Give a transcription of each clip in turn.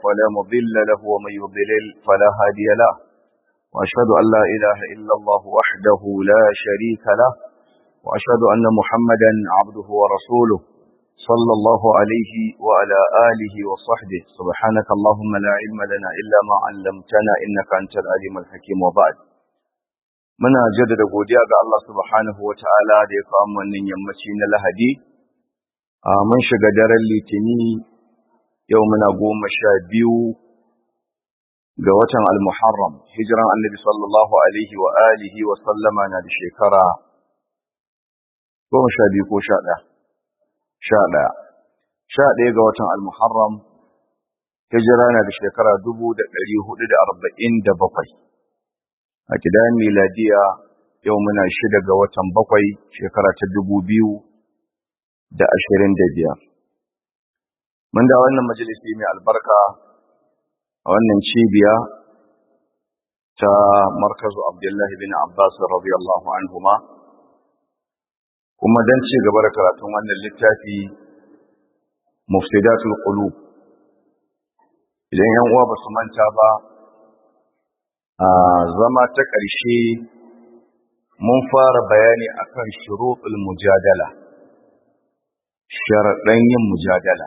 فلا مضل له ومن يضلل فلا هادي له وأشهد أن لا إله إلا الله وحده لا شريك له وأشهد أن محمدا عبده ورسوله صلى الله عليه وعلى آله وصحبه سبحانك اللهم لا علم لنا إلا ما علمتنا إنك أنت العليم الحكيم وبعد muna jaddada godiya ga Allah subhanahu wa ta'ala da ya kawo wannan yammaci na lahadi a mun shiga daren litini yau muna goma sha biyu ga watan al-muharram hijiran annabi sallallahu alaihi wa alihi wa sallama na da shekara goma sha biyu ko sha ɗaya sha ɗaya sha ɗaya ga watan al-muharram hijira na da shekara dubu da ɗari hudu da arba'in da bakwai a kidan miladiya yau muna shida ga watan bakwai shekara ta dubu biyu da ashirin da biyar mun da wannan majalisi mai albarka a wannan cibiya ta markazu abdullahi bin abbas radiyallahu anhuma kuma don ci gaba da karatun wannan littafi mufsidatul qulub idan yan uwa ba su manta ba a zama ta ƙarshe mun fara bayani akan shuruɗul mujadala sharaɗan yin mujadala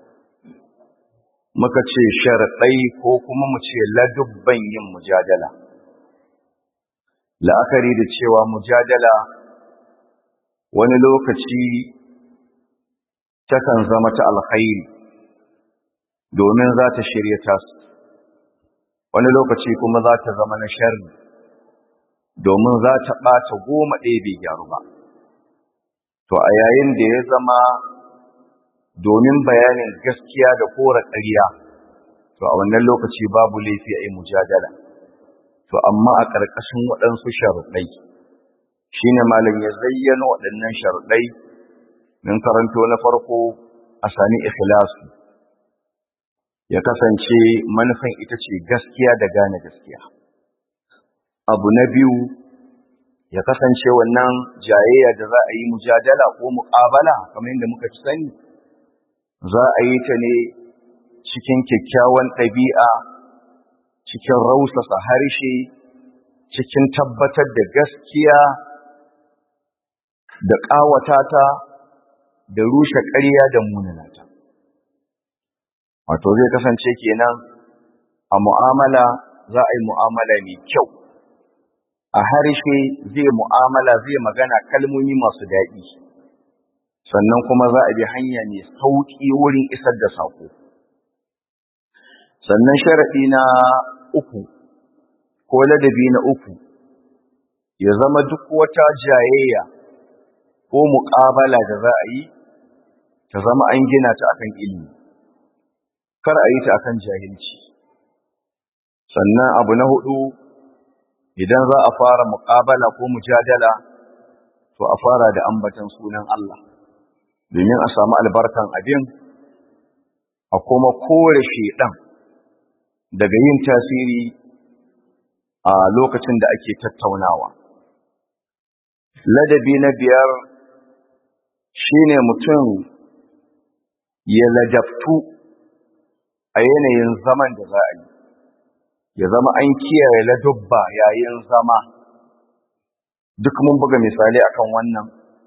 muka ce sharaɗai ko kuma mu ce ladubban yin mujadala la'akari da cewa mujadala wani lokaci takan zama ta alkhairi domin za ta shirya tasu wani lokaci kuma za ta zama na sharri domin za ta ɓata goma ɗaya bai gyaru ba to a yayin da ya zama domin bayanin gaskiya da kora ƙarya to a wannan lokaci babu laifi a yi mujadala to amma a ƙarƙashin waɗansu sharuɗai shi ne malam ya zayyana waɗannan sharuɗai min karanto na farko a sami ikhlasu ya kasance manufan ita ce gaskiya da gane gaskiya abu na biyu ya kasance wannan jayayya da za a yi mujadala ko muƙabala kamar yadda muka ci sani za a yi ta ne cikin kyakkyawan ɗabi'a cikin rausasa harshe cikin tabbatar da gaskiya da ƙawata ta da rushe ƙarya da munanata wato zai kasance kenan a mu'amala za a yi mu'amala mai kyau a harshe zai mu'amala zai magana kalmomi masu daɗi sannan kuma za a bi hanya mai sauƙi wurin isar da saƙo sannan sharaɗi na uku ko ladabi na uku ya zama duk wata jayayya ko muƙabala da za a yi ta zama an gina ta akan ilimi kar a yi ta akan jahilci sannan abu na hudu idan za a fara muƙabala ko mujadala to a fara da ambatan sunan Allah domin a samu albarkan abin a kuma kore shedan daga yin tasiri a lokacin da ake tattaunawa ladabi na biyar shine mutum ya ladabtu a yanayin zaman da za a yi ya zama an kiyaye ladubba yayin zama duk mun buga misali akan wannan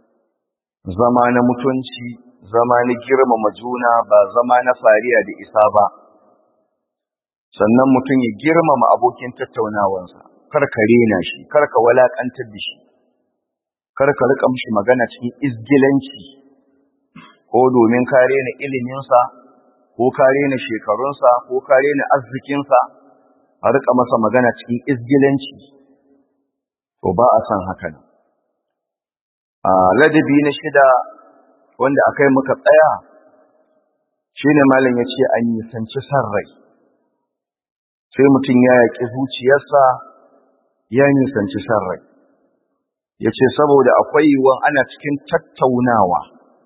zama na mutunci zama na girmama juna ba zama na fariya da isa ba sannan mutum ya girmama abokin tattaunawansa kar ka rena shi kar ka walakantar da shi kar ka rika mishi magana cikin izgilanci ko domin ka rena iliminsa ko ka rena shekarunsa ko ka rena arzikinsa a rika masa magana cikin izgilanci to ba a san hakan a ladabi na shida wanda akai muka tsaya shine malam ya ce an nisanci san rai sai mutum ya yaƙi zuciyarsa ya nisanci san rai ya ce saboda akwai yiwuwan ana cikin tattaunawa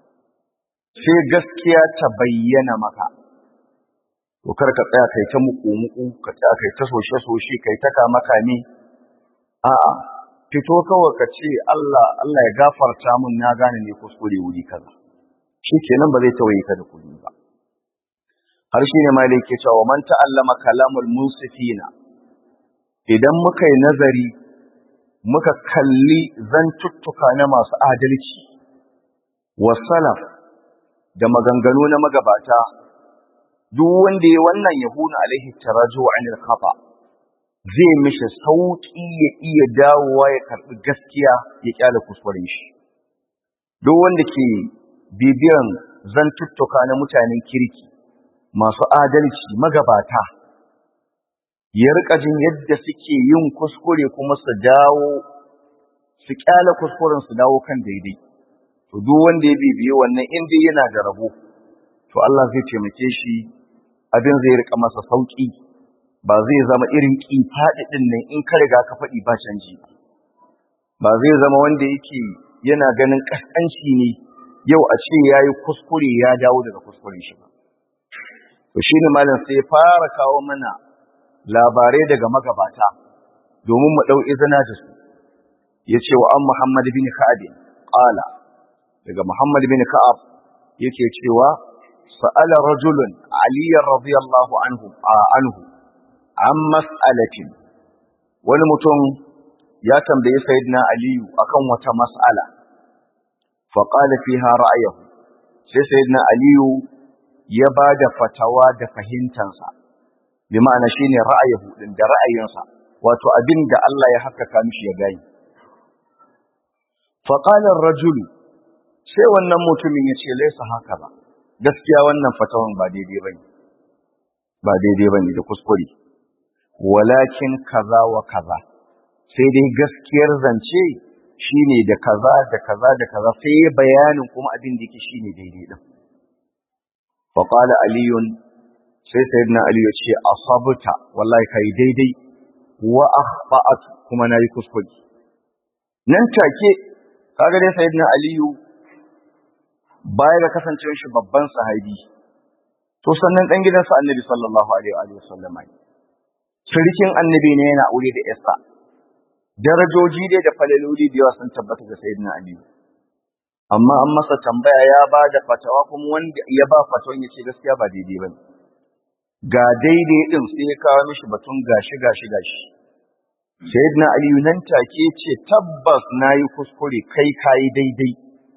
sai gaskiya ta bayyana maka to kar ka tsaya kai ta muku-muku ka tsaya kai ta soshe-soshe kai ta kama-kame a'a fito kawai ka ce Allah Allah ya gafarta mun na gane ne kuskure wuri kaza shi kenan ba zai tawaye ka da kuɗi ba har shi ne malik ke cewa man ta'allama kalamul musifina idan muka yi nazari muka kalli zantuttuka na masu adalci wa salaf da maganganu na magabata duk wanda ya wannan yahuna alaihi taraju anil khata zai mishi sauki ya iya dawowa ya karbi gaskiya ya kyale kuskuren shi duk wanda ke bibiyan zantuttuka na mutanen kirki masu adalci magabata ya rika jin yadda suke yin kuskure kuma su dawo su kyale kuskuren su dawo kan daidai to duk wanda ya bibiye wannan inda yana da rabo to Allah zai taimake shi abin zai rika masa sauki ba zai zama irin kifaɗi din nan in ka riga ka faɗi ba canji ba zai zama wanda yake yana ganin kaskanci ne yau a ce yayi kuskure ya dawo daga kuskuren shi ba to shine malam sai fara kawo mana labarai daga magabata domin mu dau izina da su yace wa an Muhammad bin Ka'ab qala daga Muhammad bin Ka'ab yake cewa sa'ala rajulun Ali radiyallahu anhu anhu an mas'alatin wani mutum ya tambayi sayyidina Aliyu akan wata mas'ala fa qala fiha ra'ayahu sai sayyidina Aliyu ya bada fatawa da fahimtansa bi ma'ana shine ra'ayahu din da ra'ayinsa wato abin da Allah ya haskaka mishi ya gani fa qala ar-rajulu sai wannan mutumin ya ce laisa haka ba gaskiya wannan fatawan ba daidai bane ba daidai bane da kuskure walakin kaza wa kaza sai dai gaskiyar zance shine da kaza da kaza da kaza sai bayanin kuma abin da yake shine daidai din fa qala aliyun sai sayyidina ali ya ce asabta wallahi kai daidai wa akhta'at kuma nayi kuskure nan take kaga dai sayyidina aliyu baya da kasancewar shi babban sahabi to sannan dan gidansa annabi sallallahu alaihi wa sallam sirkin annabi ne yana aure da Estha darajoji dai da falaloli da yawa sun tabbata ga sayyidina Ali amma an masa tambaya ya ba da fatawa kuma wanda ya ba fatawan yace gaskiya ba daidai bane ga daidai din sai ya kawo mishi batun gashi gashi gashi sayyidina Ali nan take ce tabbas nayi kuskure kai kai daidai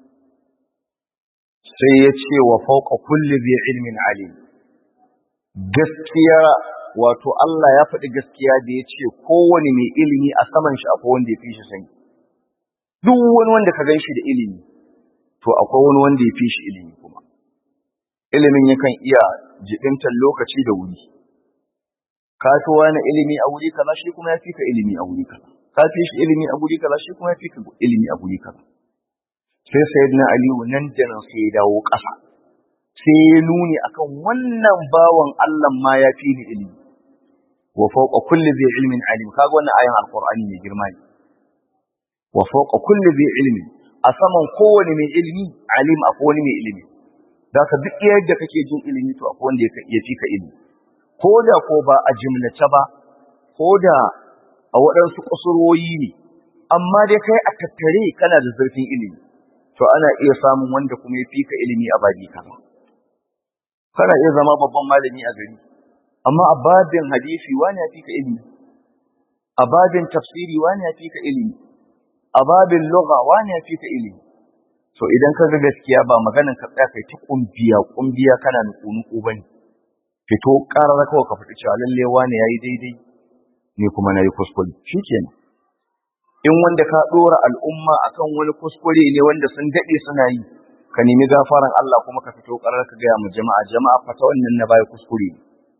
sai ya ce wa fauka kulli bi ilmin alim gaskiya wato Allah ya faɗi gaskiya da ya ce kowane mai ilimi a saman shi akwai wanda ya fi shi sani duk wani wanda ka gan shi da ilimi to akwai wani wanda ya fi shi ilimi kuma ilimin yakan iya jibintar lokaci da wuri ka fi wani ilimi a wuri kaza shi kuma ya fi ka ilimi a wuri kaza ka fi shi ilimi a wuri kaza shi kuma ya fi ka ilimi a wuri kaza sai sayyidina aliyu nan da nan sai ya dawo ƙasa sai ya nuni akan wannan bawan Allah ma ya fi ni ilimi wa fawqa kulli dhi ilmin alim kaga wannan ayan alqur'ani mai girma ne wa fawqa kulli dhi ilmin a saman kowane mai ilimi alim akwai wani mai ilimi da ka duk yadda kake jin ilimi to akwai wanda ya fi ka ilimi ko da ko ba a jimlace ba ko da a waɗansu kusurwoyi ne amma dai kai a tattare kana da zurfin ilimi to ana iya samun wanda kuma ya fi ka ilimi a babi kaza kana iya zama babban malami a gari amma a babin hadisi wani ya fi ka ilimi a babin tafsiri wani ya fi ka ilimi a babin lugha wani ya fi ka ilimi to idan ka ga gaskiya ba maganan ka tsaya kai ta kumbiya kumbiya kana nuku nuku bane fito karar kawai ka fita cewa lalle wani yayi daidai ni kuma nayi kuskure shikenan in wanda ka dora al'umma akan wani kuskure ne wanda sun dade suna yi ka nemi gafaran Allah kuma ka fito karar ka gaya mu jama'a jama'a fata wannan na baya kuskure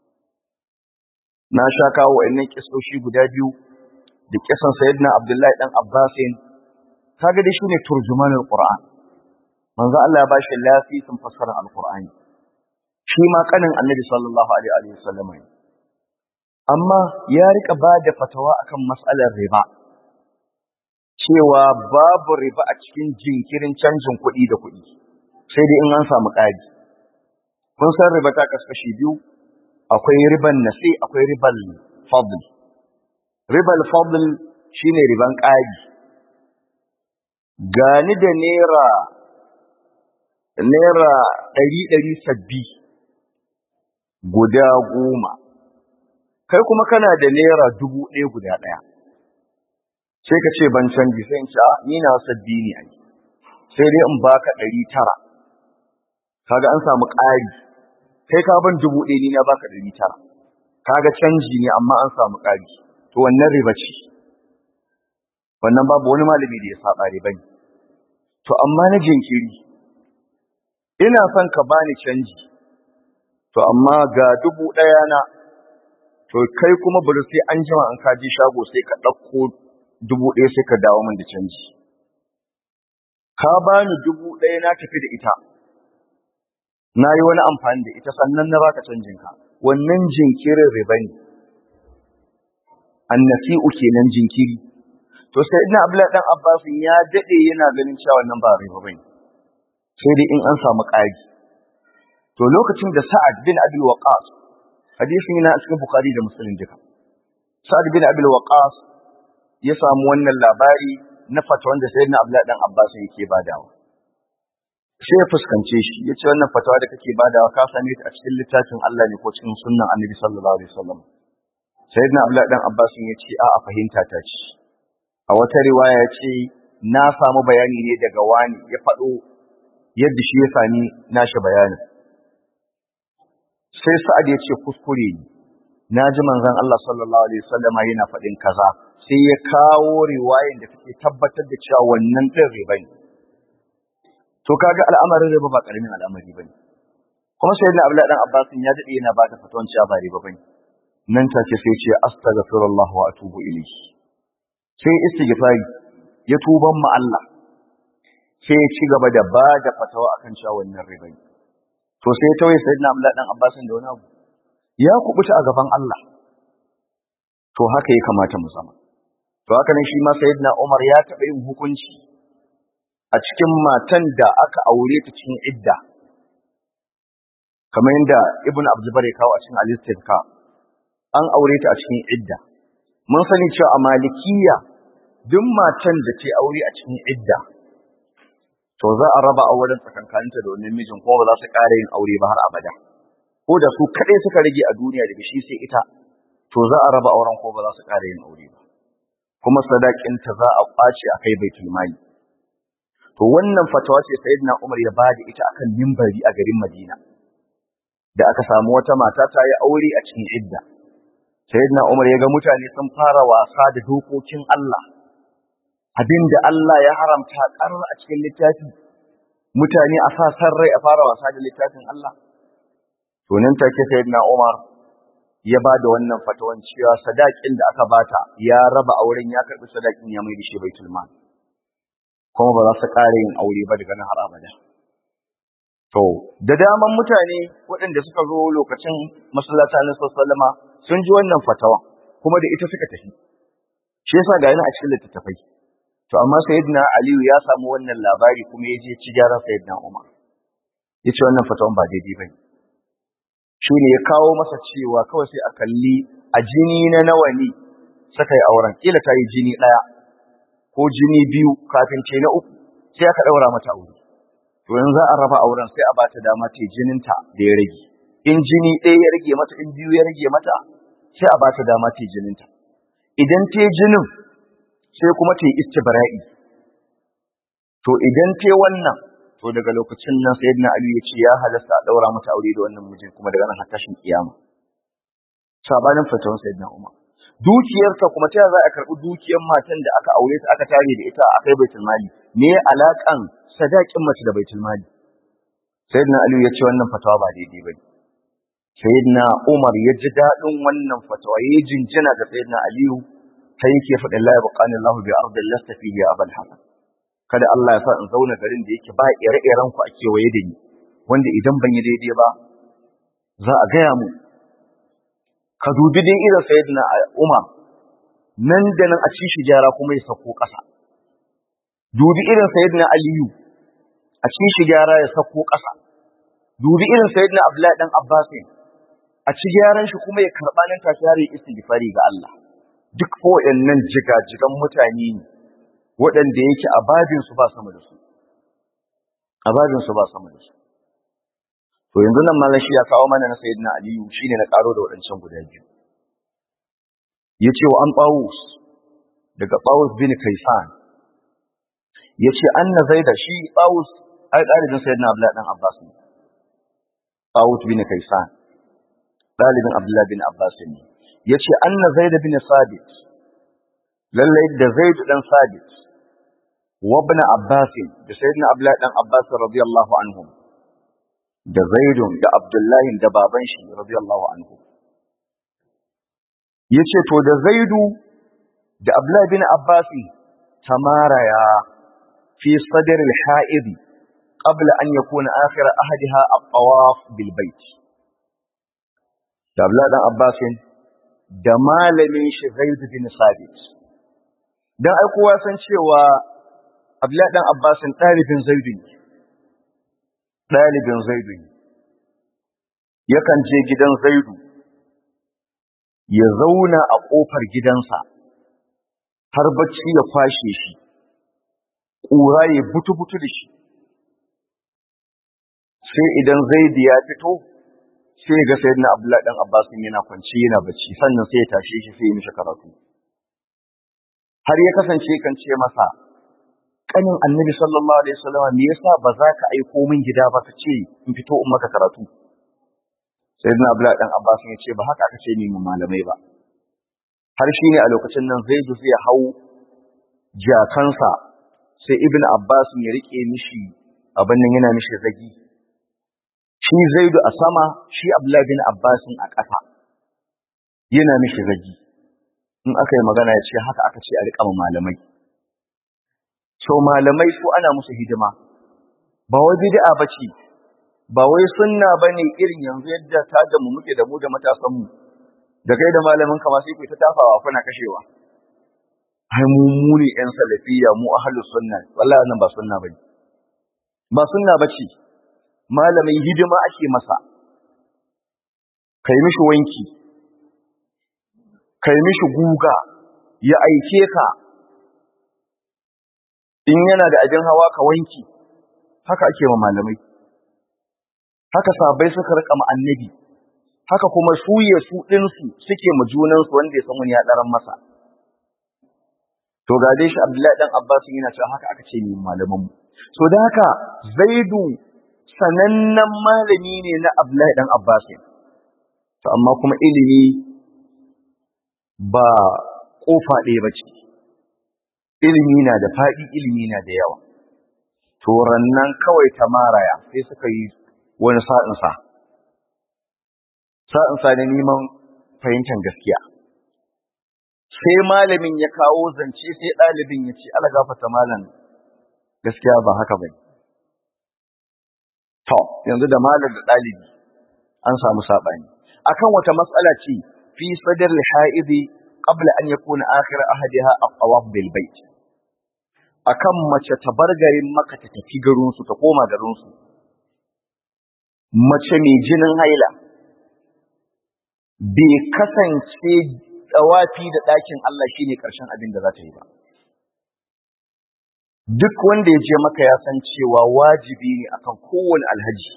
na sha kawo wa'annan kisoshi guda biyu da kisan sayyidina Abdullahi dan Abbasin kaga dai shine turjumanul Qur'an manzo Allah ya bashi lafisin fassarar alqur'ani shi ma kanin annabi sallallahu alaihi wa sallam amma ya rika bada fatawa akan mas'alar riba cewa babu riba a cikin jinkirin canjin kuɗi da kuɗi sai dai in an samu ƙari kun san riba ta kaskashi biyu akwai riban nasi akwai riban fadl riban fadl shine riban ƙari gani da naira naira ɗari ɗari sabbi guda goma kai kuma kana da naira dubu ɗaya guda ɗaya sai ka ce ban canji sai in ce a ni na sabbi ne a sai dai in baka ɗari tara kaga an samu ƙari kai ka ban dubu ɗaya ni na baka ɗari tara kaga canji ne amma an samu ƙari to wannan riba ce wannan babu wani malami da ya saba riba ne to amma na jinkiri ina son ka bani canji to amma ga dubu ɗaya na to kai kuma bari sai an jima an kaji shago sai ka ɗauko dubu ɗaya sai ka dawo min da canji ka bani dubu ɗaya na tafi da ita na yi wani amfani da ita sannan na baka canjinka wannan jinkirin riba ne annasi'u kenan jinkiri to sai ina abdullahi dan abbas ya dade yana ganin cewa wannan ba riba bane sai dai in an samu ƙari to lokacin da sa'ad bin abdul waqas hadisin yana cikin bukhari da muslim duka sa'ad bin abdul waqas ya samu wannan labari na fatawan da sayyidina abdullahi dan abbas yake badawa sai ya fuskance shi ya ce wannan fatawa da kake badawa ka same ta a cikin littafin Allah ne ko cikin sunnan annabi sallallahu alaihi wasallam sayyidina abdullahi dan abbas ya ce a a fahimta ta ce a wata riwaya ya ce na samu bayani ne daga wani ya faɗo yadda shi ya sami nashi bayanin sai sa'ad ya ce kuskure ne na ji manzon Allah sallallahu alaihi wasallam yana faɗin kaza sai ya kawo riwayan da take tabbatar da cewa wannan din riba ne to kaga al'amarin riba ba karamin al'amari bane kuma sayyidina Abdullahi dan Abbas ya dade yana ba ta fatawan cewa ba riba bane nan take sai ce astaghfirullah wa atubu ilayhi sai istighfari ya tuban ma Allah sai ya ci gaba da ba da fatawa akan cewa wannan riba ne to sai tawaye sayyidina Abdullahi dan Abbas da wani abu ya kubuta a gaban Allah to haka ya kamata mu zama to haka ne shi ma sayyidina Umar ya taɓa yin hukunci a cikin matan da aka aure ta cikin idda kamar yadda Ibn Abdulbar ya kawo a cikin al-Istizka an aure ta a cikin idda mun sani cewa a malikiya duk matan da ta aure a cikin idda to za a raba auren tsakankaninta da wannan mijin kuma ba za su ƙara yin aure ba har abada ko da su kaɗai suka rage a duniya daga shi sai ita to za a raba auren ko ba za su ƙara yin aure ba kuma sadakinta za a ƙwace a kai baitul mali to wannan fatawa ce sayyidina Umar ya bada ita akan mimbari a garin Madina da aka samu wata mata ta yi aure a cikin idda sayyidina Umar ya ga mutane sun fara wasa da dokokin Allah abinda Allah ya haramta karar a cikin littafi mutane a sa san rai a fara wasa da littafin Allah to nan take sayyidina Umar ya ba da wannan fatawan cewa sadakin da aka bata ya raba auren ya karbi sadakin ya mai da shi baitul mal kuma ba za su ƙara yin aure ba daga nan har abada to da daman mutane waɗanda suka zo lokacin masallata na sallama sun ji wannan fatawa kuma da ita suka tafi shi yasa ga yana a cikin littattafai to amma sayyidina aliyu ya samu wannan labari kuma ya je ci gyaran sayyidina umar ya ce wannan fatawan ba daidai bane shi ne ya kawo masa cewa kawai sai a kalli a jini na nawa ne suka yi auren kila ta yi jini ɗaya ko jini biyu kafin ce na uku sai aka ɗaura mata aure to yanzu za a raba auren sai a bata dama ta jininta da ya rage in jini ɗaya ya rage mata in biyu ya rage mata sai a bata dama ta jininta idan ta jinin sai kuma ta yi istibra'i to idan ta wannan to daga lokacin nan sayyidina Ali ya ce ya halasta a daura mata aure da wannan mijin kuma daga nan har tashin kiyama sabanin fatawan sayyidina Umar dukiyarta kuma ta za a karbi dukiyar matan da aka aure ta aka tare da ita a kai baitul mali me alakan sadakin mace da baitul mali sayyidina Ali ya ce wannan fatawa ba daidai bane sayyidina Umar ya ji dadin wannan fatawa ya jinjina ga sayyidina Aliyu sai yake faɗin la yabqani Allahu bi ardin lasta fihi abal hasan kada Allah ya sa in zauna garin da yake ba ire-iren ku a kewaye da ni wanda idan ban yi daidai ba za a gaya mu ka dubi dai irin sayyidina Umar nan da nan a ci shi gyara kuma ya sako ƙasa dubi irin sayyidina Aliyu a ci shi gyara ya sako ƙasa dubi irin sayyidina Abdullahi dan Abbas a ci gyaran shi kuma ya karɓa nan tashi har ya istighfari ga Allah duk ko nan jigajigan mutane ne waɗanda yake a babinsu ba sama da su a babinsu ba sama da su to yanzu nan malam shi ya kawo mana na sayyidina aliyu shine na karo da waɗancan guda biyu yace wa an tawus daga tawus bin kaisan yace anna zaida shi tawus ai dalibin sayyidina abdullahi dan abbas ne tawus bin kaisan dalibin abdullahi bin abbas ne yace anna zaid bin sabit lalle da zaid dan sabit wa ibn abbas da sayyidina abdullahi dan abbas radiyallahu anhum da zaidun da abdullahi da baban shi radiyallahu anhu yace to da zaidu da abdullahi bin abbas tamaraya fi sadr al-ha'id qabla an yakuna akhir ahadiha at-tawaf bil bayt da abdullahi dan abbas da malamin shi zaid bin sabit dan ai kowa san cewa abdullahi dan abbas dalibin zaidu ne ɗalibin zaidu ne yakan je gidan zaidu ya zauna a ƙofar gidansa har bacci ya kwashe shi ƙura ya butu-butu da shi sai idan zaidu ya fito sai ga sayyidina abdullahi dan abbas yana kwanci yana bacci sannan sai ya tashe shi sai ya mishi karatu har ya kasance kan ce masa kanin annabi sallallahu alaihi wasallam me yasa ba za ka aiko min gida ba ka ce in fito in maka karatu sayyidina abdullahi dan abbas ya ce ba haka aka ce ni mu malamai ba har shine a lokacin nan zaidu zai hau jakansa sai ibnu abbas ya rike mishi abin nan yana mishi zagi shi zaidu a sama shi abdullahi bin abbas a ƙasa yana mishi zagi in aka yi magana ya ce haka aka ce a riƙa malamai so malamai su ana musu hidima ba wai bid'a bace ba wai sunna bane irin yanzu yadda ta da mu muke da mu da matasan mu da kai da malamin ka ma sai ku ta tafawa kuna kashewa ai mu mu ne yan salafiyya mu ahlus sunna wallahi nan ba sunna bane ba sunna bace malamin hidima ake masa kai mishi wanki kai mishi guga ya aike ka in yana da abin hawa ka wanki haka ake wa malamai haka sabai suka rika ma annabi haka kuma su ya su ɗinsu suke ma junansu wanda ya san wani ya ɗaran masa to ga dai shi abdullahi dan abbas yana cewa haka aka ce ni malaman mu so da haka zaidu sanannen malami ne na abdullahi dan abbas to amma kuma ilimi ba kofa ɗaya ba ce ilimi na da faɗi ilimi na da yawa to rannan kawai ta maraya sai suka yi wani sa'insa sa'insa da neman fahimtar gaskiya sai malamin ya kawo zance sai ɗalibin ya ce ala gafata malam gaskiya ba haka ba to yanzu da malam da ɗalibi an samu saɓani akan wata matsala ce fi sadar ha'idi qabla an yakuna akhir ahadiha at-tawaf bil bait akan mace ta bar garin maka ta tafi garin su ta koma garin su mace mai jinin haila bai kasance tsawafi da ɗakin Allah shine ƙarshen abin da za ta yi ba duk wanda ya je maka ya san cewa wajibi ne akan kowane alhaji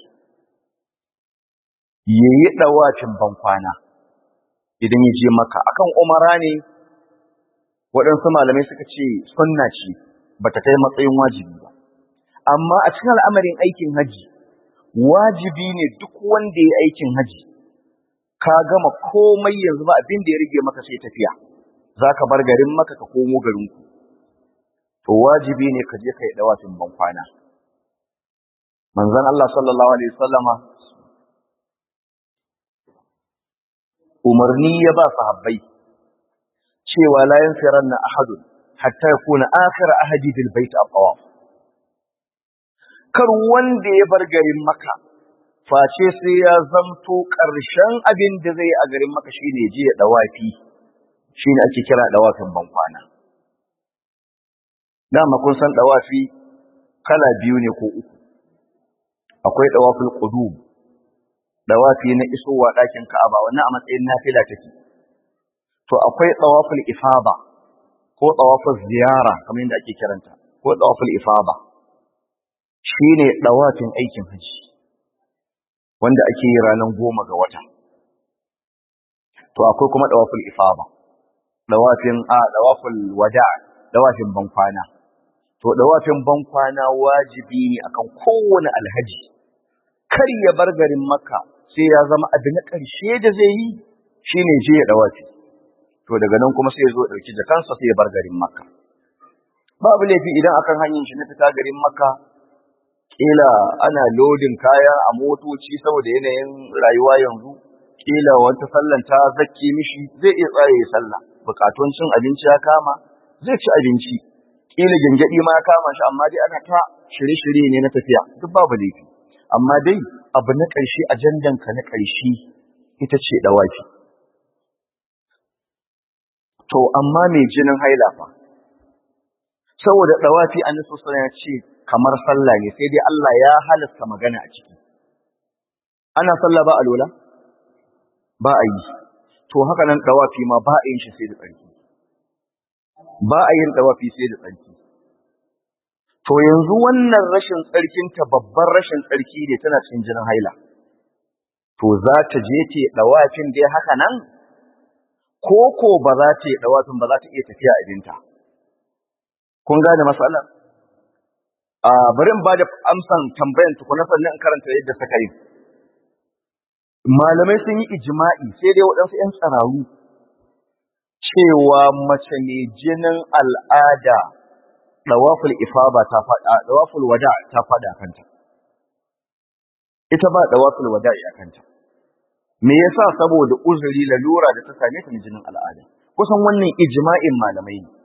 ya yi ɗawafin bankwana idan ya je maka akan umara ne waɗansu malamai suka ce sunna ce ba ta kai matsayin wajibi ba amma a cikin al'amarin aikin haji wajibi ne duk wanda ya aikin haji ka gama komai yanzu ba abin da ya rage maka sai tafiya za ka bar garin maka ka komo garinku to wajibi ne ka je ka yi dawafin bankwana manzon Allah sallallahu alaihi wasallama umarni ya ba sahabbai cewa la yanfiranna ahadun hatta yakuna akhir ahadi bil bait at-tawaf kar wanda ya bar garin maka face sai ya zamto ƙarshen abin da zai a garin maka shine je ya dawafi shine ake kira dawafin bankwana dama kun san dawafi kala biyu ne ko uku akwai dawaful qudum dawafi na isowa ɗakin Ka'aba wannan a matsayin nafila take to akwai dawaful ifada ko dawaful ziyara kamar yadda ake kiranta ko dawaful ifada shine dawafin aikin haji wanda ake yi ranar goma ga wata to akwai kuma dawaful ifaba dawafin a dawaful wada dawafin bankwana to dawafin bankwana wajibi ne akan kowane alhaji kar ya bar garin makka sai ya zama abu na ƙarshe da zai yi shine je ya dawafi to daga nan kuma sai ya zo ɗauki jakansa sai ya bar garin makka babu laifi idan akan hanyar shi na fita garin makka kila ana lodin kaya a motoci saboda yanayin rayuwa yanzu kila wata sallan ta zakke mishi zai iya tsaya ya sallah bukatun cin abinci ya kama zai ci abinci kila gingadi ma ya kama shi amma dai ana ta shirye-shirye ne na tafiya duk babu laifi amma dai abu na ƙarshe ajandan ka na ƙarshe ita ce dawafi to amma mai jinin haila fa saboda dawafi annabi sallallahu ya ce kamar sallah ne sai dai Allah ya halasta magana a ciki ana sallah ba alola ba a yi to haka nan dawafi ma ba a yin shi sai da tsarki ba a yin dawafi sai da tsarki to yanzu wannan rashin tsarkin ta babban rashin tsarki ne tana cikin jinin haila to za ta je ta dawafin dai haka nan ko ko ba za ta yi dawafin ba za ta iya tafiya abinta kun gane matsalar a bari in ba da amsan tambayan tukuna sannan in karanta yadda suka yi malamai sun yi ijma'i sai dai waɗansu 'yan tsararu cewa mace mai jinin al'ada ɗawaful ifaba ta faɗa ɗawaful wada ta faɗa kanta ita ba ɗawaful wada a kanta me yasa saboda uzuri lalura da ta same ta jinin al'ada kusan wannan ijma'in malamai ne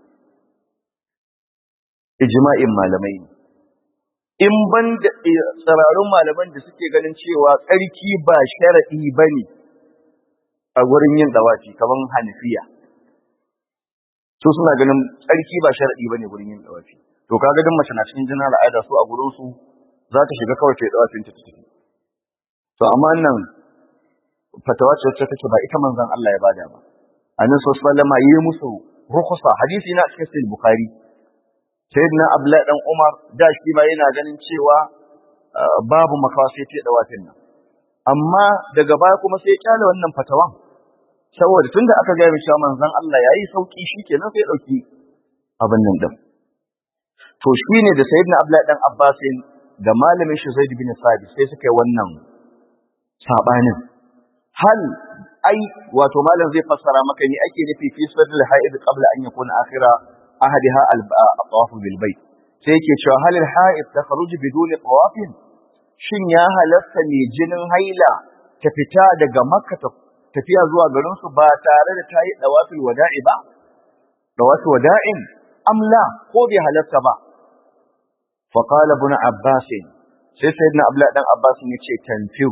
ijma'in malamai ne in ban da tsararun malaman da suke ganin cewa tsarki ba sharaɗi ba ne a wurin yin dawafi kamar hanafiya su suna ganin tsarki ba sharaɗi ba ne wurin yin dawafi to kaga duk mace na cikin jinin al'ada su a gurin su za ta shiga kawai ta yi dawafin ta tafi to amma nan fatawa ce wacce take ba ita manzon Allah ya bada ba annabi sallallahu alaihi wasallam yi musu rukhsa hadisi na cikin sahih bukhari sayyidina abdullahi dan umar da shi ba yana ganin cewa babu makawa sai ta dawafin nan amma daga baya kuma sai ya kyale wannan fatawan saboda tunda aka ga mishi manzon Allah yayi sauki shikenan sai ya dauki abin nan din to shine da sayyidina abdullahi dan abbas da malamin shi zaid bin sabit sai suka yi wannan sabanin hal ai wato malam zai fassara maka ni ake nufi fi sadr haid qabla an yakuna akhira ahadiha al-tawaf bil bayt sai yake cewa halil haid takhruju biduni tawafin shin ya halasta ne jinin haila ta fita daga makka tafiya zuwa garin su ba tare da ta yi dawafil wada'i ba dawafil wada'in amla ko bai halasta ba fa qala ibn abbas sai sayyidina abdullah dan abbas ne ce tanfiru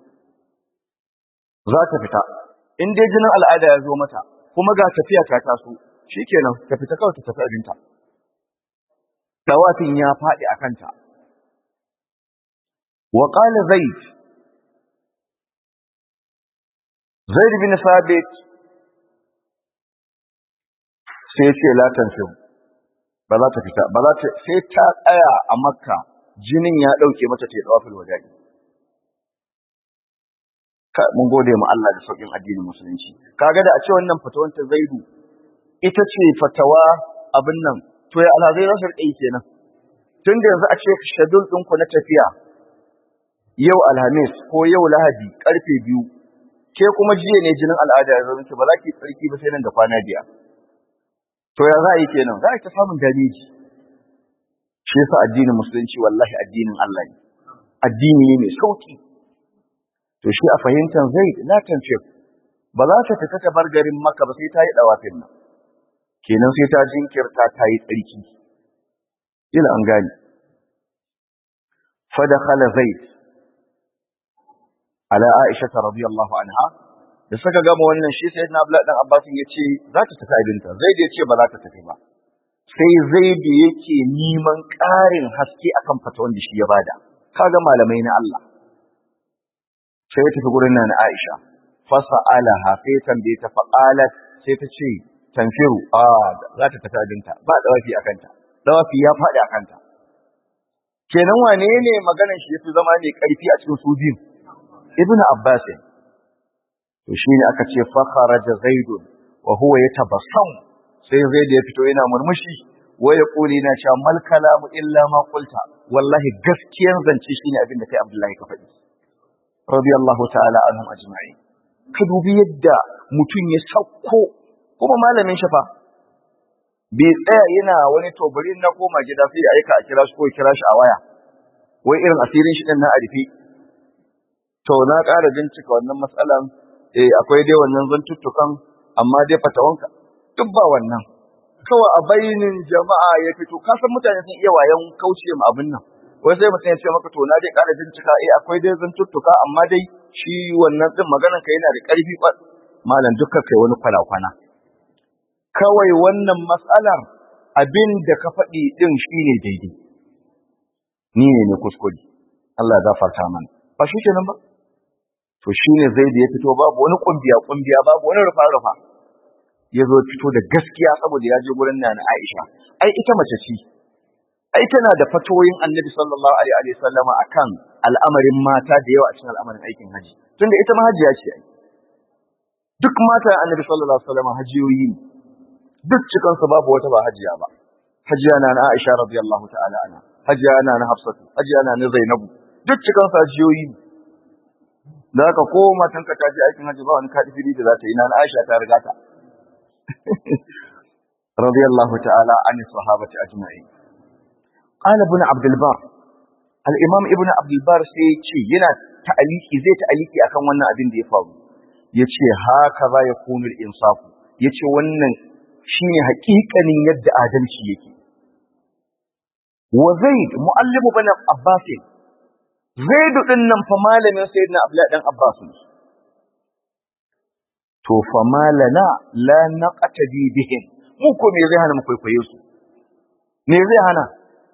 za ta fita in dai jinin al'ada ya zo mata kuma ga tafiya ta taso shikenan ta fita kawai ta tafi abinta dawafin ya faɗi a kanta wa qala zaid zaid bin sabit sai ce la tanfiru ba za ta fita ba za ta sai ta tsaya a makka jinin ya dauke mata ta dawafil wada'i mun gode mu Allah da saukin addinin musulunci kaga da a ce wannan fatawan ta zaidu ita ce fatawa abin nan to ya alhazai za su rike kenan tun da yanzu a ce shadul ɗinku na tafiya yau alhamis ko yau lahadi karfe biyu ke kuma jiya ne jinin al'ada ya zama ba za ki tsarki ba sai nan da kwana biyar to ya za a yi kenan za a ta samun dameji shi yasa addinin musulunci wallahi addinin Allah ne addini ne mai sauki to shi a fahimtar zai la tanfir ba za ta fita ta bar garin maka ba sai ta yi dawafin nan kenan sai ta jinkirta ta yi tsarki ila an gani fadakhala zaid ala aisha radiyallahu anha da suka gama wannan shi sai na abdullahi dan abbas ya ce za ta tafi abinta zaid ya ce ba za ta tafi ba sai zaid yake neman ƙarin haske akan fatawan da shi ya bada kaga malamai na Allah sai ya tafi gurin nan Aisha fasa'alaha sai tambaye ta faqalat sai ta ce tanfiru a za ta tafi abinta ba dawafi akanta dawafi ya faɗi akanta kenan wane ne maganar shi yafi zama ne karfi a cikin su biyu ibn abbas to shine aka ce fa kharaja zaid wa huwa yatabassam sai zaid ya fito yana murmushi wa yaquli na cha mal kalamu illa ma qulta wallahi gaskiyan zance shine abin da kai abdullahi ka faɗi radiyallahu ta'ala anhum ajma'in ka dubi yadda mutum ya sauko kuma malamin shafa bai tsaya yana wani tobari na koma gida sai ya aika a kira shi ko kira shi a waya wai irin asirin shi din na arifi to na ƙara bincika wannan matsalan eh akwai dai wannan zantuttukan amma dai fatawanka duk ba wannan kawai a bainin jama'a ya fito ka san mutane sun iya wayan kauce ma abin nan wai sai mutum ya ce maka to na dai ƙara bincika eh akwai dai zantuttuka amma dai shi wannan din maganan ka yana da ƙarfi malam dukkan kai wani kwana-kwana kawai wannan matsalar abin da ka faɗi ɗin shi ne daidai. Ni ne ne kuskure, Allah ya gafarta mana. Ba shi kenan ba? To shi ne zai da ya fito babu wani ƙumbiya-ƙumbiya babu wani rufa-rufa. Ya zo fito da gaskiya saboda ya je gurin na Aisha. Ai ita mace ce. Ai tana da fatoyin Annabi sallallahu alaihi wa sallama akan al'amarin mata da yawa a cikin al'amarin aikin haji. Tunda ita ma hajiya ce ai. Duk mata Annabi sallallahu alaihi wa sallama hajiyoyi ne. duk cikansu babu wata ba hajiya ba hajiya na na Aisha radiyallahu ta'ala ana hajiya na na Hafsatu hajiya na na Zainabu duk cikansu hajiyoyi da haka ko matan ka ta je aikin haji ba wani kadifiri da za ta yi na na Aisha ta riga ta radiyallahu ta'ala an sahabati ajma'in qala ibn Abd al-Bar al-Imam ibn Abd al-Bar sai ce yana ta'aliki zai ta'aliki akan wannan abin da ya faru yace haka za ya kunu al-insafu yace wannan shine haƙiƙanin yadda adalci yake wa zaid muallimu bani abbas zaid din nan fa malamin sayyidina abdullahi dan abbas to fa malana la naqtadi bihim mu ko me zai hana mu kwaikwaye su me zai hana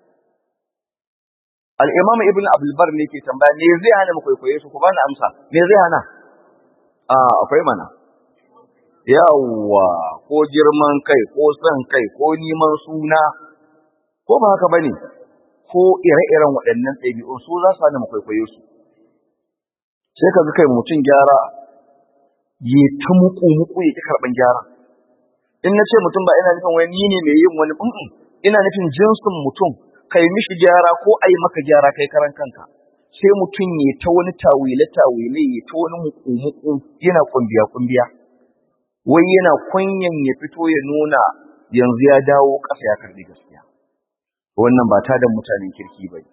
al-imam ibn abdul bar ne ke tambaya me zai hana mu kwaikwaye su ku bani amsa me zai hana a akwai mana yawwa ko girman kai ko son kai ko neman suna ko ba haka bane ko ire-iren waɗannan ɗabi'un su za su hana mu kwaikwayo su sai ka ga kai mutum gyara ya ta muku muku ya ki karɓan gyara in na ce mutum ba ina nufin wani ni ne mai yin wani mm ina nufin jinsin mutum kai mishi gyara ko a yi maka gyara kai karan kanka sai mutum ya ta wani tawile tawile ya ta wani muku muku yana kumbiya kumbiya wai yana kunyan ya fito ya nuna yanzu ya dawo ƙasa ya karbi gaskiya wannan ba ta da mutanen kirki ba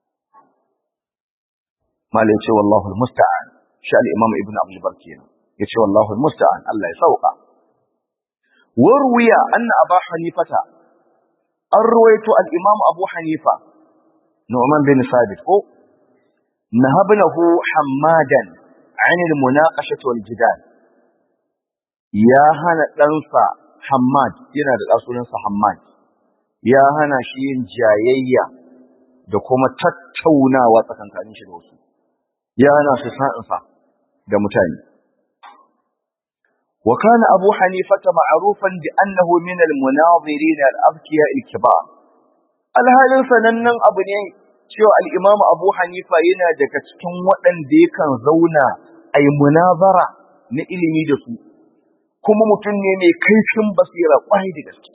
malai ce wallahu almusta'an shi al-imam ibn abdul bar kenan yace wallahu almusta'an Allah ya sauka warwiya anna aba hanifata an ruwaito al-imam abu hanifa nu'man bin sabit ko nahabnahu hammadan عن المناقشة والجدال ya hana ɗansa Hammad yana da ɗasunansa Hammad ya hana shi yin jayayya da kuma tattaunawa tsakankanin shi da wasu ya hana su sa'insa da mutane wa kana Abu Hanifa ma'rufan bi annahu min al-munazirin al-abkiya al-kibar alhalin sanannen abu ne cewa al-Imam Abu Hanifa yana daga cikin waɗanda yakan zauna ai munazara na ilimi da su kuma mutum ne mai kaifin basira kwai da gaske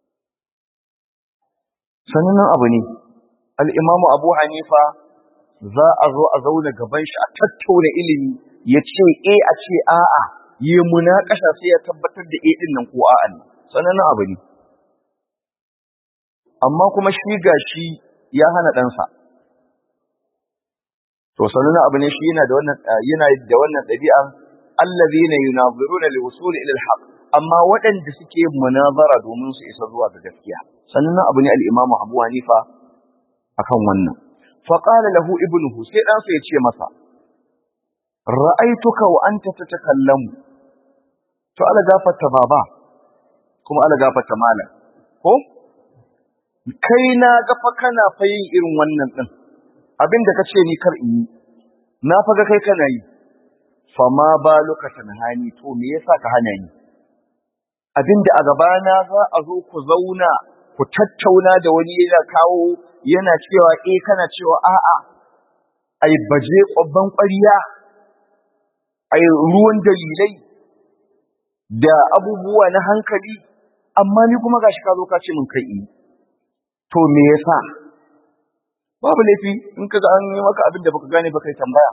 sannan abu ne al'imamu abu hanifa za a zo a zauna gaban shi a tattauna ilimi ya ce e a ce a'a yi munakasha sai ya tabbatar da e din nan ko a'a ne sannan abu ne amma kuma shi ga shi ya hana ɗansa to sannan abu ne shi yana da wannan yana da wannan ɗabi'a allazina yunaziruna liwusul ila alhaq amma waɗanda suke munazara domin su isa zuwa ga gaskiya sannan abu ne al-imamu Abu Hanifa akan wannan fa qala lahu ibnuhu sai dan sa yace masa ra'aituka wa anta tatakallamu to ala gafarta baba kuma ala gafarta malam ko kai na ga fa kana fa yin irin wannan din abinda kace ni kar in yi na fa ga kai kana yi fama ba lokacin hani to me yasa ka hana ni abinda a gabana za a zo ku zauna ku tattauna da wani yana kawo yana cewa eh kana cewa a'a ai baje kwabban ƙwariya ai ruwan dalilai da abubuwa na hankali amma ni kuma gashi ka zo ka ce min kai to me yasa babu laifi in ka ga an yi maka abin da baka gane ba kai tambaya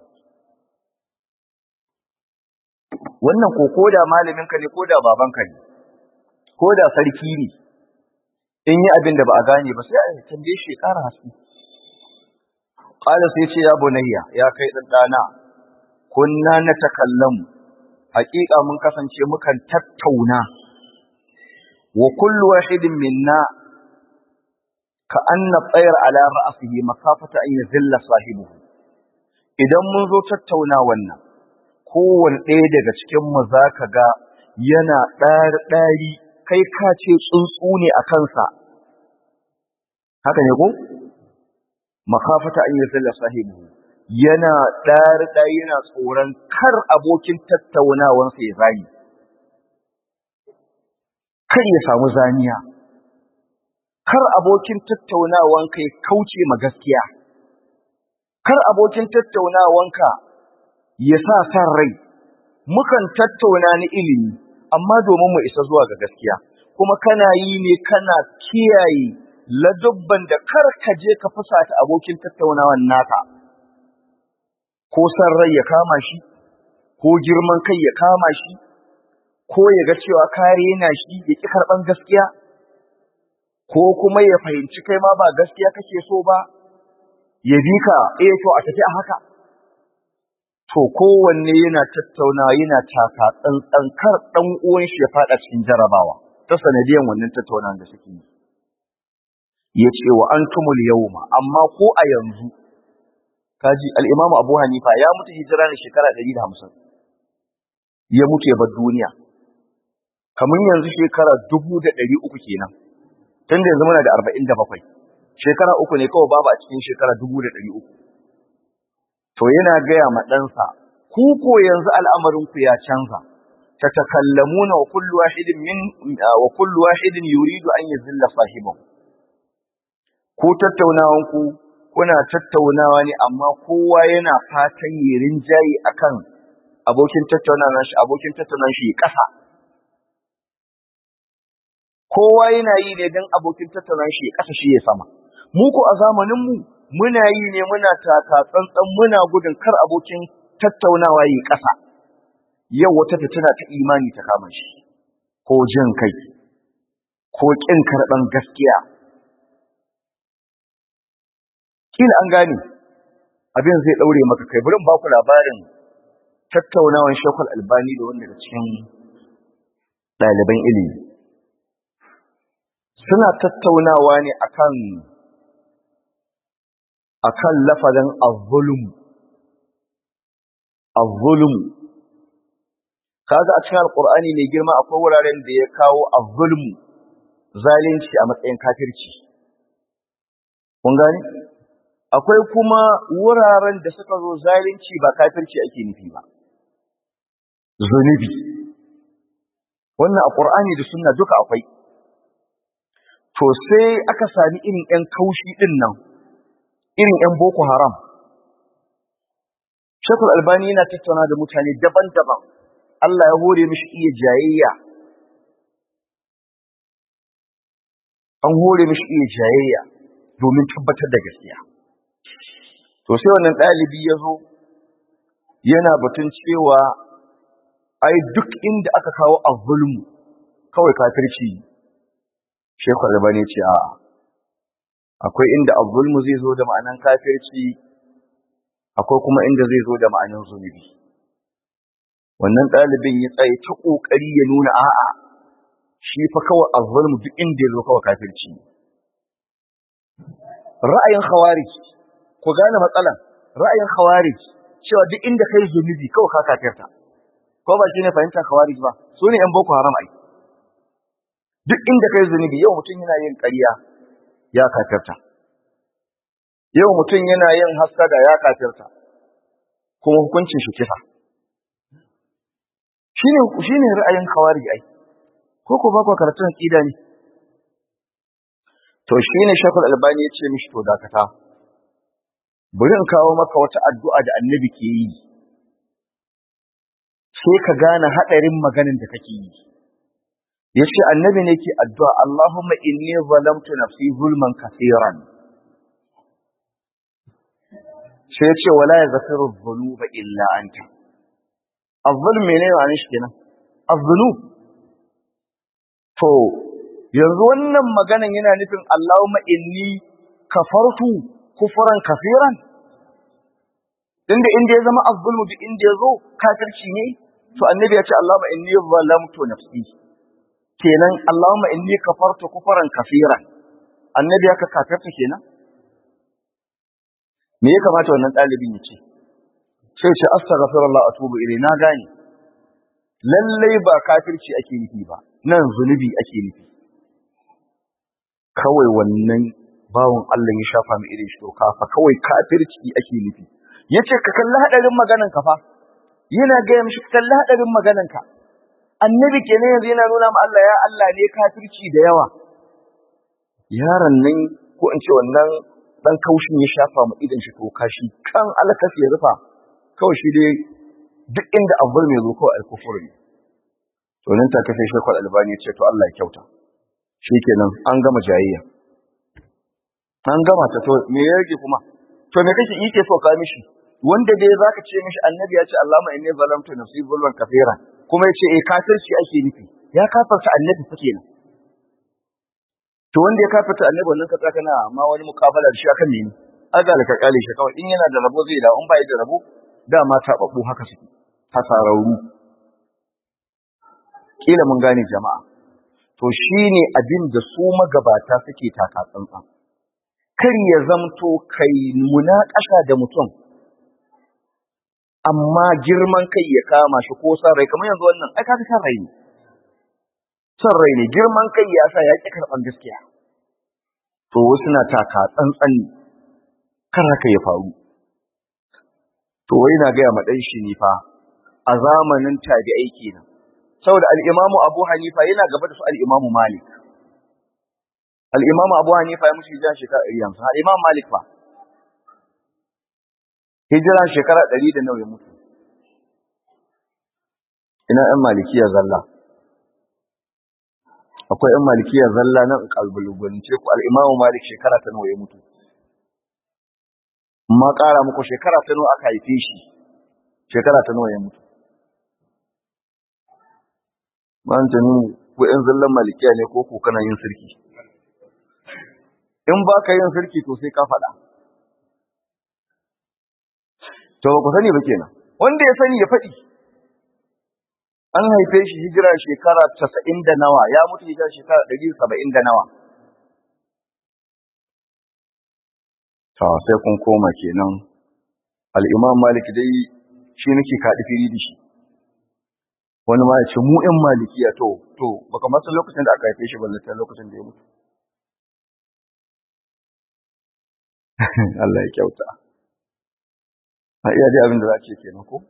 wannan ko koda malamin ka ne koda baban ka ne koda sarki ne in yi abin da ba a gane ba sai a tambaye shi ƙara haske qala sai ce ya bunayya ya kai dan dana kunna natakallamu haƙiƙa mun kasance mukan tattauna wa kullu wahidin minna ka anna tsayar ala ra'sihi makafata an yazilla sahibihi idan mun zo tattauna wannan kowane ɗaya daga cikin mu zaka ga yana ɗari ɗari kai ka ce tsuntsu ne a kansa haka ne ko makafata an yazilla sahibihi yana ɗari ɗari yana tsoron kar abokin tattaunawansa ya zani kar ya samu zaniya kar abokin tattaunawanka ya kauce ma gaskiya kar abokin tattaunawanka ya sa san rai mukan tattauna ni ilimi amma domin mu isa zuwa ga gaskiya kuma kana yi ne kana kiyaye ladubban da kar ka je ka fusata abokin tattaunawan naka ko san rai ya kama shi ko girman kai ya kama shi ko ya ga cewa kare yana shi ya ƙi karɓan gaskiya ko kuma ya fahimci kai ma ba gaskiya kake so ba ya bi ka eh to a tafi a haka to kowanne yana tattauna yana taka tsantsan kar dan uwan shi ya fada cikin jarabawa ta sanadiyan wannan tattaunawa da suke yi yace wa antumul yawma amma ko a yanzu kaji al-Imam Abu Hanifa ya mutu hijira ne shekara 150 ya mutu ya bar duniya kamar yanzu shekara 1300 kenan tunda yanzu muna da 47 shekara uku ne kawai babu a cikin shekara 1300 to yana gaya ma ɗansa ku ko yanzu al'amarin ku ya canza tatakallamuna wa kullu wahidin min wa kullu wahidin yuridu an yazilla sahibahu ku tattaunawan ku kuna tattaunawa ne amma kowa yana fatan yi rinjayi akan abokin tattaunawa shi abokin tattaunawa shi ƙasa kowa yana yi ne don abokin tattaunawa shi ƙasa shi ya sama mu ko a zamanin mu muna yi ne muna taka tsantsan muna gudun kar abokin tattaunawa yi ƙasa yau wata fitina ta imani ta kama shi ko jin kai ko ƙin karɓan gaskiya kila an gane abin zai ɗaure maka kai bari ba ku labarin tattaunawan shekul albani da wanda daga cikin ɗaliban ilimi suna tattaunawa ne akan akan lafazin az-zulm az-zulm kaga a cikin alqur'ani mai girma akwai wuraren da ya kawo az-zulm zalunci a matsayin kafirci kun gane akwai kuma wuraren da suka zo zalunci ba kafirci ake nufi ba zunubi wannan a qur'ani da sunna duka akwai to sai aka sami irin yan kaushi din nan irin ‘yan Boko Haram. Shekul Albani yana tattauna da mutane daban-daban, Allah ya hore mishi iya jayayya. An hore mishi iya jayayya domin tabbatar da gaskiya. To sai wannan ɗalibi ya zo yana batun cewa ai duk inda aka kawo a zulmu kawai kafirci Shekul Albani ce a'a. akwai inda azzulmu zai zo da ma'anan kafirci akwai kuma inda zai zo da ma'anan zunubi wannan ɗalibin ya tsaye ta ƙoƙari ya nuna a'a shi fa kawai azzulmu duk inda ya zo kawai kafirci ra'ayin khawarij ku gane matsalan ra'ayin khawarij cewa duk inda kai zunubi kawai ka kafirta ko ba shine fahimtar khawarij ba su ne yan boko haram ai duk inda kai zunubi yau mutum yana yin ƙarya ya kafirta. Yau mutum yana yin haskada ya kafirta, kuma hukuncin shi kisa. Shi ne ra'ayin kawari ai, ko ko bakwa karatun ƙida ne. To shi ne shakul albani ya ce mishi to dakata, bari in kawo maka wata addu'a da annabi ke yi, sai ka gane haɗarin maganin da kake yi ya ce annabi ne ke addu'a Allahumma inni zalamtu nafsi zulman kafiran sai ya ce wala ya zafiru zunuba illa anta azzulm ne ne shi kenan azzulum to yanzu wannan maganan yana nufin Allahumma inni kafartu kufran kafiran inda inda ya zama azzulmu bi inda ya zo kafirci ne to annabi ya ce Allahumma inni zalamtu nafsi kenan Allahumma inni kafartu kufran kafiran annabi ya ka kafirta kenan me ya kamata wannan dalibin ya ce sai ce astaghfirullah atubu ilai na gane lallai ba kafirci ake nufi ba nan zunubi ake nufi kawai wannan bawon Allah ya shafa mu irin shi to kafa kawai kafirci ake nufi yace ka kalli hadarin maganan ka fa yana ga mishi kalli hadarin maganan ka annabi kenan yanzu yana nuna ma Allah ya Allah ne kafirci da yawa yaron nan ko in ce wannan dan kaushin ya shafa mu idan shi to kashi kan alkas ya rufa kawai shi dai duk inda abbul mai zo kawai alkufur ne to nan ta kafe shi kwal albani ya ce to Allah ya kyauta shikenan an gama jayayya an gama ta to me ya rage kuma to me kake yake so ka mishi wanda dai zaka ce mishi annabi ya ce Allahumma inni zalamtu nafsi zulman kafiran kuma yace eh kafirci ake nufi ya kafarta annabi fa kenan to wanda ya kafarta annabi wannan ka tsaka na amma wani mukabala da shi akan mene aga ka kale shi kawai in yana da rabo zai da in bai da rabo dama ta babu haka suke hasararru kila mun gane jama'a to shine abin da su magabata suke taka tsantsan kar ya zamto kai munakasha da mutum amma girman kai ya kama shi ko san rai kamar yanzu wannan ai kaga san rai ne san rai ne girman kai ya sa ya ki karban gaskiya to wasu na taka tsantsan ne kar haka ya faru to wai na gaya ma dan shi ne fa a zamanin tabi'ai kenan saboda al-imamu Abu Hanifa yana gaba da su al-imamu Malik al-imamu Abu Hanifa ya mutu hijira shekara 100 al-imamu Malik fa hijira shekara ɗari da nawa ya mutu ina ‘yan malikiya zalla akwai ‘yan malikiya zalla nan kalbulubunce ku al'imamu malik shekara ta nawa ya mutu ma ƙara muku shekara ta nawa aka haife shi shekara ta nawa ya mutu ban ta nuna ku ‘yan zallan malikiya ne ko ku kana yin sirki in ba ka yin sirki to sai ka faɗa to ba ku sani ba kenan wanda ya sani ya faɗi an haife shi hijira shekara casa'in da nawa ya mutu hijira shekara ɗari saba'in da nawa to sai kun koma kenan al'imam malik dai shi nake kaɗi fili da shi wani ma ya ce mu ‘yan malikiya to to baka masu lokacin da aka haife shi ballata lokacin da ya mutu Allah ya kyauta. a iya dai abin da za ce kenan ko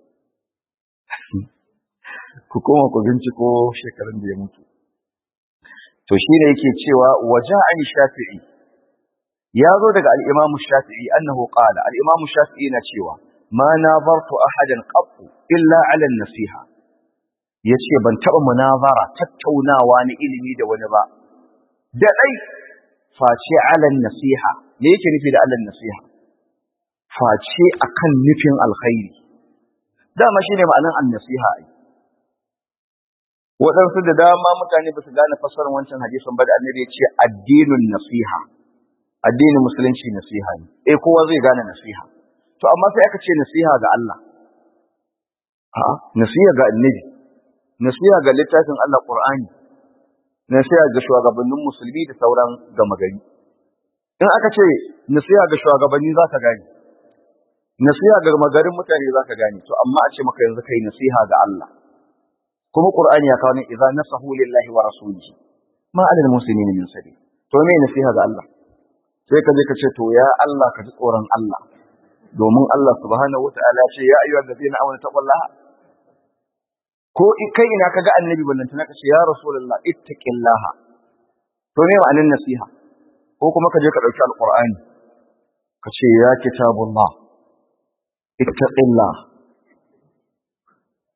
ku koma ku binciko shekarun da ya mutu to shi ne yake cewa waje an shafi'i ya zo daga al'imamu shafi'i annahu qala al'imamu shafi'i na cewa ma nazartu ahadan qattu illa ala nasiha yace ban taba munazara tattaunawa na ilimi da wani ba da dai face ala nasiha me yake nufi da ala nasiha face akan nufin alkhairi dama shine ma'anar annasiha ai waɗansu da dama mutane ba su gane fassarar wancan hadisin ba da annabi ya ce addinin nasiha addinin musulunci nasiha ne eh kowa zai gane nasiha to amma sai aka ce nasiha ga Allah a nasiha ga annabi nasiha ga littafin Allah Qur'ani nasiha ga shugabannin musulmi da sauran gama gari in aka ce nasiha ga shugabanni za ka gane nasiha ga magarin mutane za ka gane to amma a ce maka yanzu kai nasiha ga Allah kuma Qur'ani ya kawo ne idza nasahu lillahi wa rasulihi ma alal muslimin min sabil to me nasiha ga Allah sai ka je ka ce to ya Allah ka ji tsoron Allah domin Allah subhanahu wataala ce ya ayyuhal ladina amanu taqullaha ko kai ina kaga annabi ballan tana ka ce ya rasulullah ittaqillaha to me ma'anar nasiha ko kuma ka je ka dauki alqur'ani ka ce ya kitabullah ittaqillah ah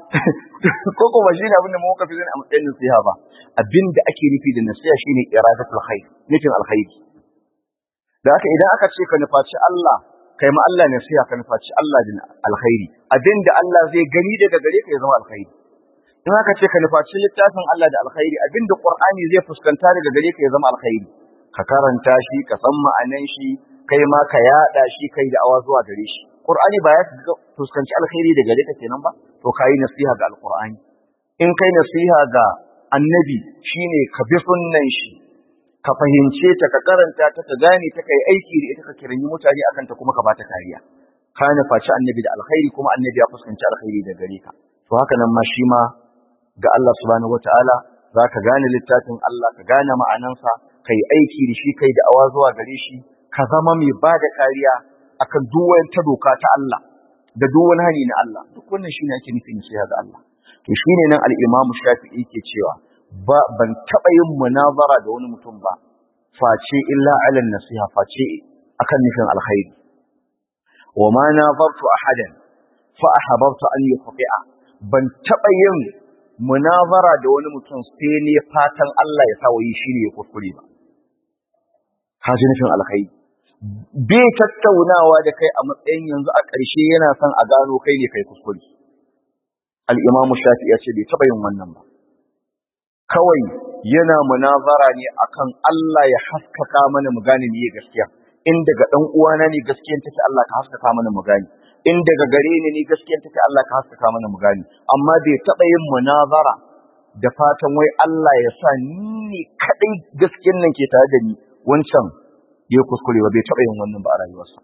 ko kuma shi ne abin da muka fi zan a matsayin nasiha ba abin da ake nufi da nasiha shine iradatul khair nufin alkhairi da haka idan aka ce ka nufaci Allah kai ma Allah nasiha ka nufaci Allah da alkhairi abin da Allah zai gani daga gare ka ya zama alkhairi in aka ce ka nufaci littafin Allah da alkhairi abin da Qur'ani zai fuskanta daga gare ka ya zama alkhairi ka karanta shi ka san ma'anan shi kai ma ka yada shi kai da awa zuwa gare shi Qur'ani ba ya fuskanci alkhairi da gare ka kenan ba to kai nasiha ga alqur'ani in kai nasiha ga annabi shine ka bi sunnan shi ka fahimce ta ka karanta ta ka gane ta kai aiki da ita ka kiranyi mutane akan ta kuma ka bata kariya ka nufaci annabi da alkhairi kuma annabi ya fuskanci alkhairi da gare ka to haka nan ma shi ma ga Allah subhanahu wataala zaka gane littafin Allah ka gane ma'anansa kai aiki da shi kai da awa zuwa gare shi ka zama mai ba da kariya akan duk wani ta doka ta Allah da duk wani hani na Allah duk wannan shine ake nufin nasiha ga Allah to shine nan al-Imam Shafi'i ke cewa ba ban taba yin munazara da wani mutum ba face illa ala nasiha face akan nufin alkhairi wa ma nazartu ahadan fa ahbabtu an yuqti'a ban taba yin munazara da wani mutum sai ne fatan Allah ya sa wayi shine ya kuskure ba kaji nufin alkhairi bai tattaunawa da kai a matsayin yanzu a ƙarshe yana son a gano kai ne kai kuskure al-imam shafi ya ce bai taɓa yin wannan ba kawai yana munazara ne akan Allah ya haskaka mana mu gane me gaskiya in daga dan uwana ne gaskiyan take Allah ka haskaka mana mu gane in daga gare ni ne gaskiyan take Allah ka haskaka mana mu gane amma bai taɓa yin munazara da fatan wai Allah ya sa ni ne kadai gaskiyan nan ke tare da ni wancan ya kuskure ba bai taɓa yin wannan ba a rayuwarsa.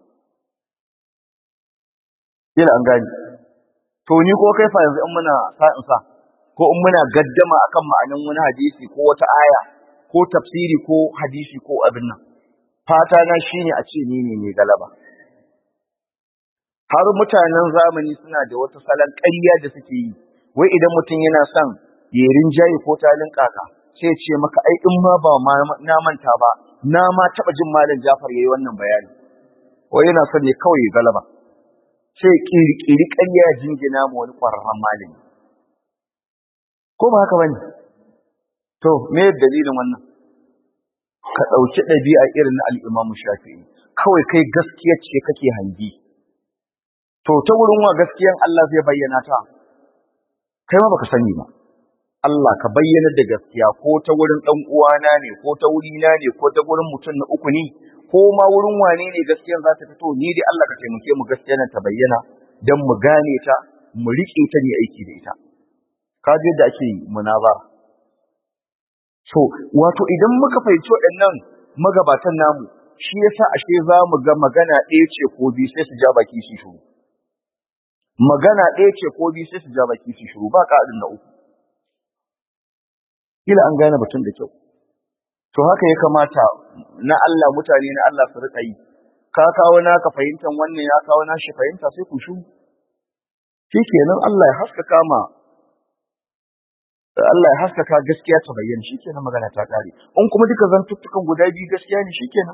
Yana an gani. To ni ko kai fa yanzu in muna sa'in sa ko in muna gaddama akan ma'anan wani hadisi ko wata aya ko tafsiri ko hadisi ko abin nan. Fata na shine a ce ni ne mai galaba. Har mutanen zamani suna da wata salon ƙarya da suke yi. Wai idan mutum yana son ya rinjaye ko talin kaka sai ce maka ai in ma ba na manta ba na ma taɓa jin malam Jafar yayi wannan bayani wai yana son ne kawai galaba sai kirkiri ƙarya jingina mu wani ƙwararren malami ko ba haka bane to me dalilin wannan ka ɗauki ɗabi'a irin na al-Imam Shafi'i kawai kai gaskiya ce kake hangi to ta wurin wa gaskiyan Allah zai bayyana ta kai ma baka sani ba Allah ka bayyana da gaskiya ko ta wurin ɗan uwana ne ko ta wurina ne ko ta wurin mutum na uku ne ko ma wurin wane ne gaskiyan za ta fito ni dai Allah ka taimake mu gaskiya nan ta bayyana dan mu gane ta mu riƙe ta ne aiki da ita ka ji da ake munazara so wato idan muka fahimci waɗannan magabatan namu shi yasa ashe za mu ga magana ɗaya ce ko biyu sai su ja baki su shuru magana ɗaya ce ko biyu sai su ja baki su shuru ba ƙa'adin na uku kila an gane batun da kyau to haka ya kamata na Allah mutane na Allah su rika yi ka kawo naka fahimtan wannan ya kawo nashi fahimta sai ku shu shikenan Allah ya haskaka ma Allah ya haskaka gaskiya ta bayyana shikenan magana ta kare in kuma duka zantuttukan guda biyu gaskiya ne shikenan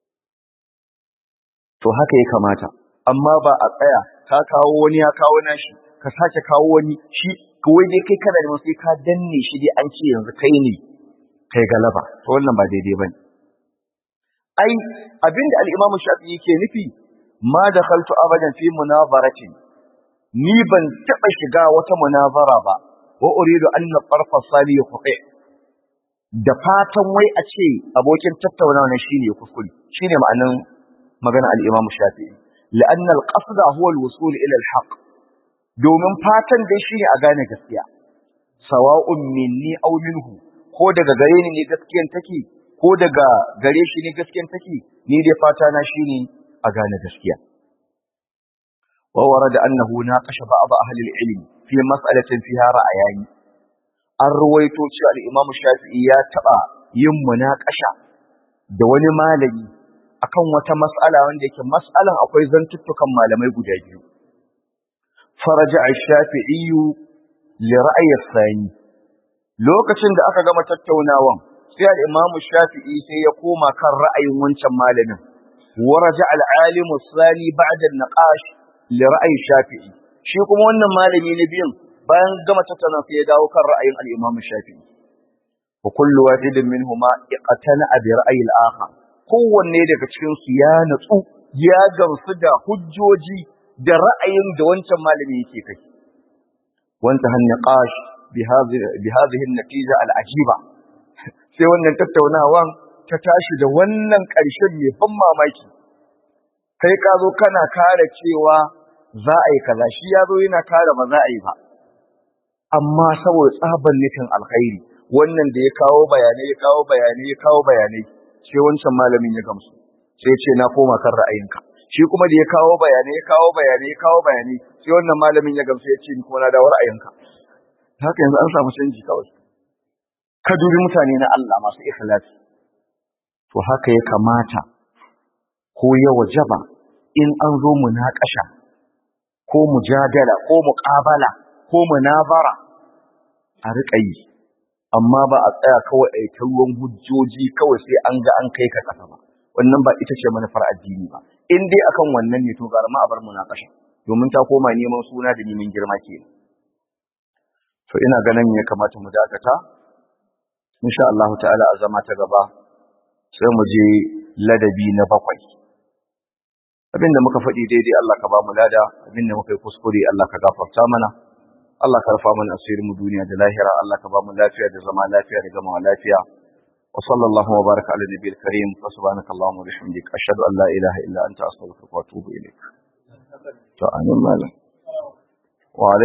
to haka ya kamata amma ba a tsaya ka kawo wani ya kawo nashi ka sake kawo wani shi kawai dai kai kana da sai ka danne shi dai an ce yanzu kai ne kai galaba to wannan ba daidai bane ai abinda al-Imam Shafi'i yake nufi ma dakhaltu abadan fi munazaratin ni ban taba shiga wata munazara ba wa uridu an tarfa sali yuqi da fatan wai a ce abokin tattaunawa ne shine kuskure shine ma'anan magana al-Imam Shafi'i la'anna al-qasd huwa al-wusul ila al-haqq domin fatan dai shine a gane gaskiya sawa'un minni aw minhu ko daga gare ni ne gaskiyan take ko daga gare shi ne gaskiyan take ni dai fata na shine a gane gaskiya wa warada annahu naqasha ba'd ahli al-ilm fi mas'alatin fiha ra'ayani an ruwaito cewa al-imam shafi'i ya taba yin munaqasha da wani malami akan wata mas'ala wanda yake mas'alan akwai zantuttukan malamai guda biyu فرجع الشافعي لرأي الثاني lokacin da aka gama tattaunawan sai al-Imam Shafi'i sai ya koma kan ra'ayin wancan malamin waraja al-alim as-sani ba'da an-naqash li ra'yi Shafi'i shi kuma wannan malami na biyun bayan gama tattauna sai ya dawo kan ra'ayin al-Imam Shafi'i wa kullu wahidin minhuma iqtana bi ra'yi al-akhar kowanne daga cikin su ya natsu ya gamsu da hujjoji da ra'ayin da wancan malami yake kai wanta han niqash bi hadhihi bi hadhihi an-natija al-ajiba sai wannan tattaunawan ta tashi da wannan ƙarshen mai ban mamaki kai ka zo kana kare cewa za a yi kaza shi ya zo yana kare ba za a yi ba amma saboda tsaban nufin alkhairi wannan da ya kawo bayanai ya kawo bayanai ya kawo bayanai sai wancan malamin ya gamsu sai ce na koma kan ra'ayinka shi kuma da ya kawo bayanai ya kawo bayanai ya kawo bayanai sai wannan malamin ya gamsu ya ce ni kuma na dawo ra'ayinka haka yanzu an samu canji kawai ka dubi mutane na Allah masu ikhlasi to haka ya kamata ko ya wajaba in an zo munakasha ko mujadala ko muqabala ko munazara a riƙa yi amma ba a tsaya kawai a ta ruwan hujjoji kawai sai an ga an kai ka kasa ba wannan ba ita ce manufar addini ba in dai akan wannan ne to gara ma a bar munakasha domin ta koma neman suna da neman girma kenan to ina ganin ya kamata mu dakata insha Allah ta'ala a zama ta gaba sai mu je ladabi na bakwai abinda muka faɗi daidai Allah ka ba mu lada abinda muka yi kuskure Allah ka gafarta mana Allah ka rufa mana asirin mu duniya da lahira Allah ka ba mu lafiya da zama lafiya da gama lafiya wa sallallahu wa baraka ala nabiyil karim wa subhanaka allahumma wa bihamdika ashhadu an la ilaha illa anta astaghfiruka wa atubu ilaik to amin malam wa